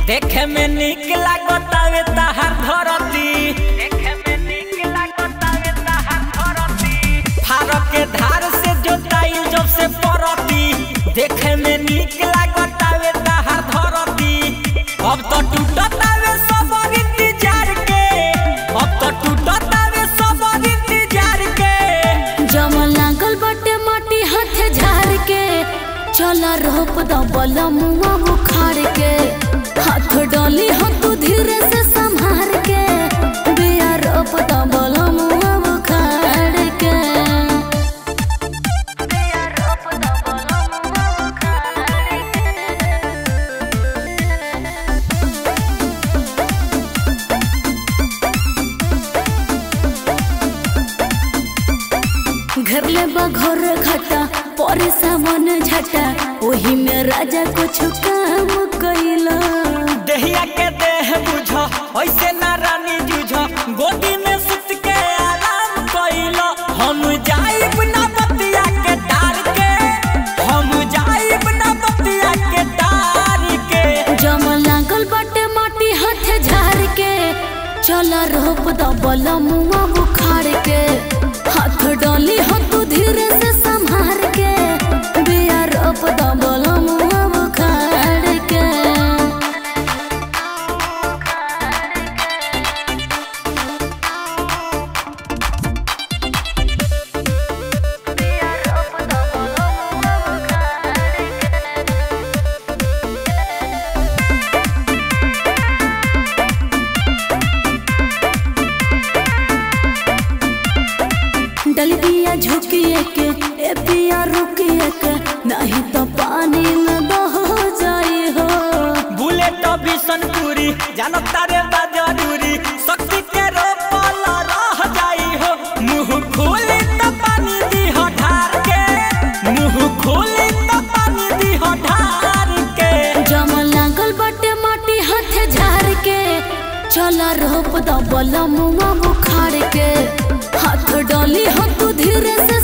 देखे में निक लागतावे ताहार धरती देखे में निक लागतावे ताहार धरती फारक के धार से जोताई जब से परती देखे में निक लागतावे ताहार धरती अब तो टूटतावे सब इंतजार के अब तो टूटतावे सब इंतजार के जमा लागल बटे माटी हाथे झाड़ के चल रोप दबल मुआ बुखार के हाथ डाली हो तू धीरे से संभार के बिया रोप दबल मुआ बुखार के बिया रोप दबल मुआ बुखार के घर ले घर घटा परे सामान झटा ओही में राजा कुछ काम कैला देहिया के देह बुझ ऐसे ना रानी जुझ गोदी में सुत के आराम कैल हम जाइब ना बतिया के तार के हम जाइब ना बतिया के तार के जमा लागल बटे माटी हाथे झाड़ के चल रोप दबल मुआ बुखार के हाथ डाली हो तू धीरे से संभार के बिया रोप दबल मुआ बुखार के डल बिया झुकिए के ए पिया रुकिए के नहीं तो पानी में बह जाई हो बुलेट बिशनपुरी जानब तारे बा जरूरी शक्ति के रोपल रह जाई हो मुंह खोली त पानी दी हो ढार के मुंह खोली त पानी दी हो ढार के जमा लागल बटे माटी हाथे झाड़ के चल रोप दबल मुआ बुखार के हाथ डाली हो तू धीरे से